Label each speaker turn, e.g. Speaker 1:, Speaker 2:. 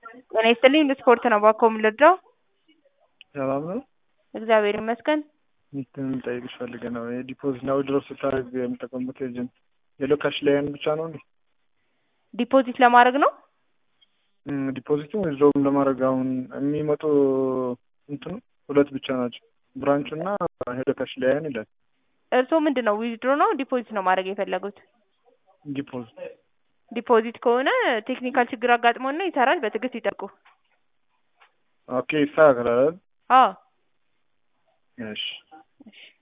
Speaker 1: ጤና ይስጥልኝ ስፖርት ነው እባክዎ ምን ልርዳዎ?
Speaker 2: ሰላም ነው?
Speaker 1: እግዚአብሔር ይመስገን።
Speaker 2: እንትን ልጠይቅሽ ፈልጌ ነው የዲፖዚት እና ዊዝድሮው ስታደርግ የምጠቀምበት ኤጀንት ሄሎ ካሽ ላይ ያን ብቻ ነው እንዴ?
Speaker 1: ዲፖዚት ለማድረግ ነው?
Speaker 2: ዲፖዚትም ዊዝድሮውም ለማድረግ አሁን የሚመጡ እንትኑ ሁለት ብቻ ናቸው ብራንቹ እና ሄሎ ካሽ ላይ ያን ይላል።
Speaker 1: እርስዎ ምንድን ነው ዊዝድሮ ነው ዲፖዚት ነው ማድረግ የፈለጉት?
Speaker 2: ዲፖዚት
Speaker 1: ዲፖዚት ከሆነ ቴክኒካል ችግር አጋጥሞና ይሰራል በትዕግስት ይጠብቁ።
Speaker 2: ኦኬ ይስተካከላል አይደል?
Speaker 1: አዎ
Speaker 2: እሺ
Speaker 1: እሺ